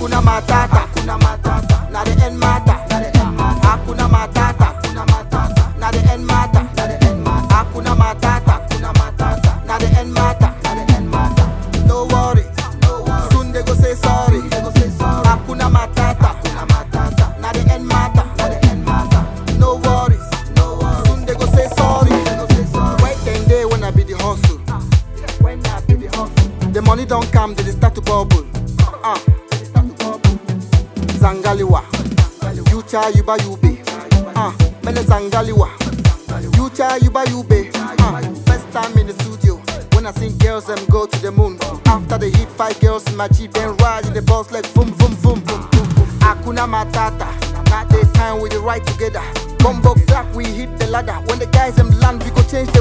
Hakuna matata, hakuna matata. Na the end matter, na the end matter. Hakuna matata, hakuna matata. Na the end matter, na the end matter. Hakuna matata, hakuna matata. Na the end matter, na the end matter. No worry, no worry. Soon they go say sorry, they go say sorry. Hakuna matata, hakuna matata. Na the end matter, na the end matter. No worries, no worries. Soon they go say sorry, they go say sorry. Wait ten day when I be the hustle. When I be the hustle. The money don't come, they dey start to bubble. Ah, they dey start to bubble. Zangaliwa, Yucha Yuba Yube. Ah, Mene Zangaliwa, Yucha Yuba Yube. Ah, first time in the studio. When I sing girls, them go to the moon. After they hit five girls in my Jeep, then ride in the bus like boom, boom, boom, boom, boom. Hakuna Matata, not the time we dey ride together. Combo black, we hit the ladder. When the guys them land, we go change